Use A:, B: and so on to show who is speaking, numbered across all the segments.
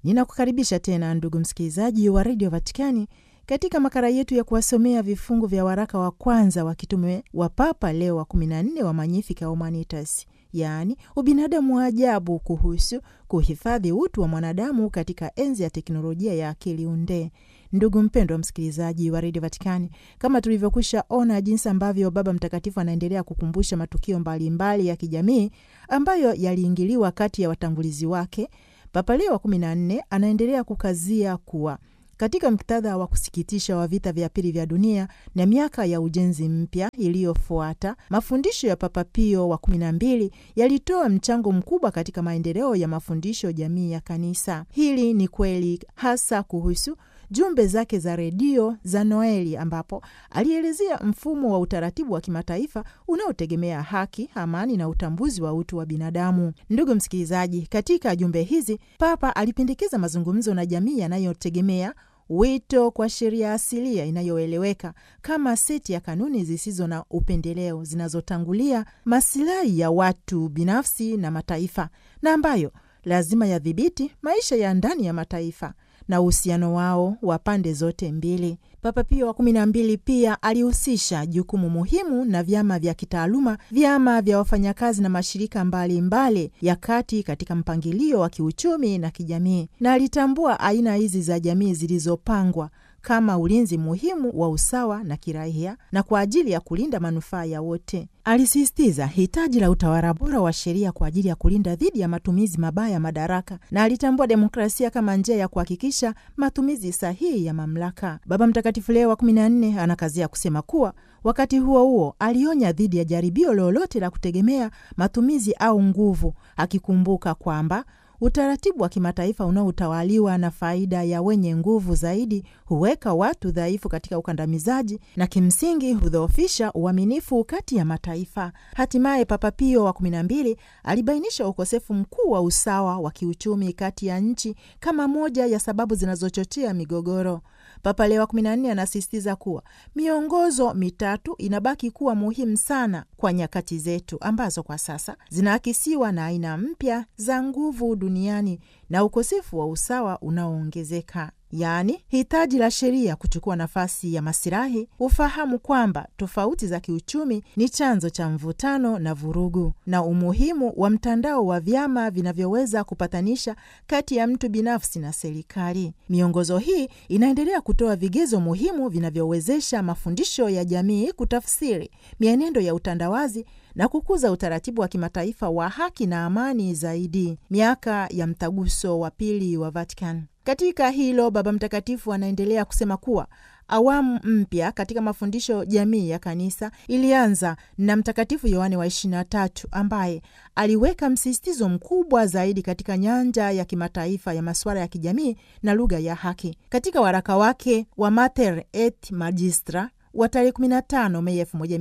A: Ninakukaribisha tena ndugu msikilizaji wa redio Vatikani katika makala yetu ya kuwasomea vifungu vya waraka wa kwanza wa kitume wa Papa Leo wa 14 wa Magnificat Humanitas, yaani ubinadamu wa ajabu, kuhusu kuhifadhi utu wa mwanadamu katika enzi ya teknolojia ya akili unde. Ndugu mpendwa msikilizaji wa redio Vatikani, kama tulivyokwisha ona jinsi ambavyo Baba Mtakatifu anaendelea kukumbusha matukio mbalimbali mbali ya kijamii ambayo yaliingiliwa kati ya watangulizi wake, Papa Leo wa 14 anaendelea kukazia kuwa katika muktadha wa kusikitisha wa vita vya pili vya dunia na miaka ya ujenzi mpya iliyofuata, mafundisho ya Papa Pio wa kumi na mbili yalitoa mchango mkubwa katika maendeleo ya mafundisho jamii ya Kanisa. Hili ni kweli hasa kuhusu jumbe zake za redio za Noeli, ambapo alielezea mfumo wa utaratibu wa kimataifa unaotegemea haki, amani na utambuzi wa utu wa binadamu. Ndugu msikilizaji, katika jumbe hizi Papa alipendekeza mazungumzo na jamii yanayotegemea wito kwa sheria asilia inayoeleweka kama seti ya kanuni zisizo na upendeleo zinazotangulia masilahi ya watu binafsi na mataifa na ambayo lazima yadhibiti maisha ya ndani ya mataifa na uhusiano wao wa pande zote mbili. Papa Pio wa kumi na mbili pia alihusisha jukumu muhimu na vyama vya kitaaluma, vyama vya wafanyakazi na mashirika mbalimbali mbali ya kati katika mpangilio wa kiuchumi na kijamii, na alitambua aina hizi za jamii zilizopangwa kama ulinzi muhimu wa usawa na kiraia na kwa ajili ya kulinda manufaa ya wote. Alisisitiza hitaji la utawala bora wa sheria kwa ajili ya kulinda dhidi ya matumizi mabaya ya madaraka, na alitambua demokrasia kama njia ya kuhakikisha matumizi sahihi ya mamlaka. Baba Mtakatifu Leo wa 14 anakazia kusema kuwa wakati huo huo alionya dhidi ya jaribio lolote la kutegemea matumizi au nguvu, akikumbuka kwamba utaratibu wa kimataifa unaotawaliwa na faida ya wenye nguvu zaidi huweka watu dhaifu katika ukandamizaji na kimsingi hudhoofisha uaminifu kati ya mataifa. Hatimaye Papa Pio wa kumi na mbili alibainisha ukosefu mkuu wa usawa wa kiuchumi kati ya nchi kama moja ya sababu zinazochochea migogoro. Papa Leo wa 14 anasisitiza kuwa miongozo mitatu inabaki kuwa muhimu sana kwa nyakati zetu ambazo kwa sasa zinaakisiwa na aina mpya za nguvu duniani na ukosefu wa usawa unaoongezeka, yaani hitaji la sheria kuchukua nafasi ya masilahi, ufahamu kwamba tofauti za kiuchumi ni chanzo cha mvutano na vurugu, na umuhimu wa mtandao wa vyama vinavyoweza kupatanisha kati ya mtu binafsi na serikali. Miongozo hii inaendelea kutoa vigezo muhimu vinavyowezesha mafundisho ya jamii kutafsiri mienendo ya utandawazi na kukuza utaratibu wa kimataifa wa haki na amani zaidi. Miaka ya mtaguso wa pili wa Vatican. Katika hilo, Baba Mtakatifu anaendelea kusema kuwa awamu mpya katika mafundisho jamii ya kanisa ilianza na Mtakatifu Yohane wa 23 ambaye aliweka msisitizo mkubwa zaidi katika nyanja ya kimataifa ya masuala ya kijamii na lugha ya haki. Katika waraka wake wa Mater et Magistra wa tarehe 15 Mei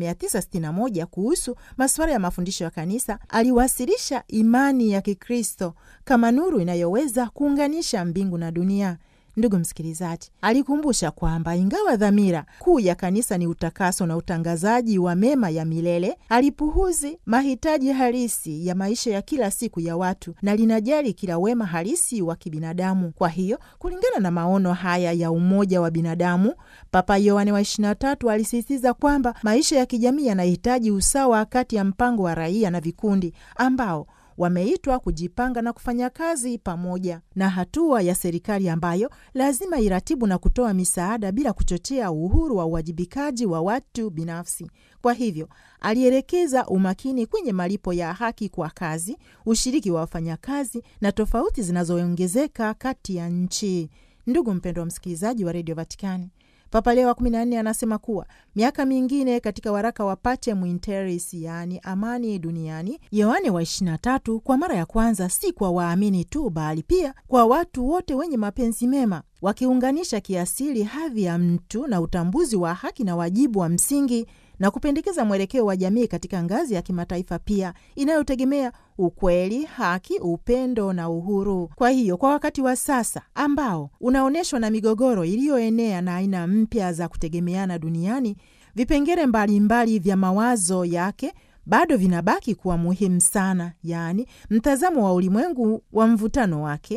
A: 1961 kuhusu masuala ya mafundisho ya kanisa, aliwasilisha imani ya Kikristo kama nuru inayoweza kuunganisha mbingu na dunia. Ndugu msikilizaji, alikumbusha kwamba ingawa dhamira kuu ya kanisa ni utakaso na utangazaji wa mema ya milele, alipuhuzi mahitaji halisi ya maisha ya kila siku ya watu na linajali kila wema halisi wa kibinadamu. Kwa hiyo, kulingana na maono haya ya umoja wa binadamu, Papa Yohane wa 23 alisisitiza kwamba maisha ya kijamii yanahitaji usawa kati ya mpango wa raia na vikundi ambao wameitwa kujipanga na kufanya kazi pamoja na hatua ya serikali ambayo lazima iratibu na kutoa misaada bila kuchochea uhuru wa uwajibikaji wa watu binafsi. Kwa hivyo alielekeza umakini kwenye malipo ya haki kwa kazi, ushiriki wa wafanyakazi na tofauti zinazoongezeka kati ya nchi. Ndugu mpendwa wa msikilizaji wa redio Vatikani, Papa Leo wa 14 anasema kuwa miaka mingine katika waraka wa Pacem in Terris, yaani amani duniani, Yohane wa 23 kwa mara ya kwanza si kwa waamini tu, bali pia kwa watu wote wenye mapenzi mema, wakiunganisha kiasili hadhi ya mtu na utambuzi wa haki na wajibu wa msingi na kupendekeza mwelekeo wa jamii katika ngazi ya kimataifa pia inayotegemea ukweli, haki, upendo na uhuru. Kwa hiyo kwa wakati wa sasa ambao unaonyeshwa na migogoro iliyoenea na aina mpya za kutegemeana duniani, vipengele mbalimbali vya mawazo yake bado vinabaki kuwa muhimu sana, yaani mtazamo wa ulimwengu wa mvutano wake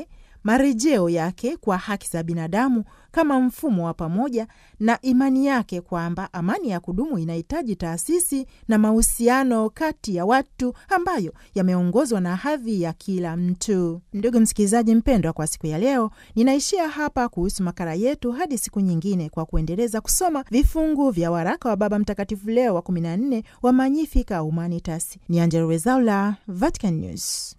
A: marejeo yake kwa haki za binadamu kama mfumo wa pamoja na imani yake kwamba amani ya kudumu inahitaji taasisi na mahusiano kati ya watu ambayo yameongozwa na hadhi ya kila mtu. Ndugu msikilizaji mpendwa, kwa siku ya leo ninaishia hapa kuhusu makala yetu hadi siku nyingine, kwa kuendeleza kusoma vifungu vya waraka wa Baba Mtakatifu Leo wa 14 wa Magnificat Humanitas. Ni Angella Rwezaula, Vatican News.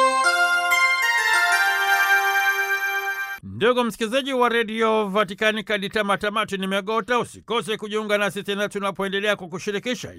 B: Ndugu msikilizaji wa redio Vatikani, kadi tama tamati nimegota. Usikose kujiunga nasi tena tunapoendelea kukushirikisha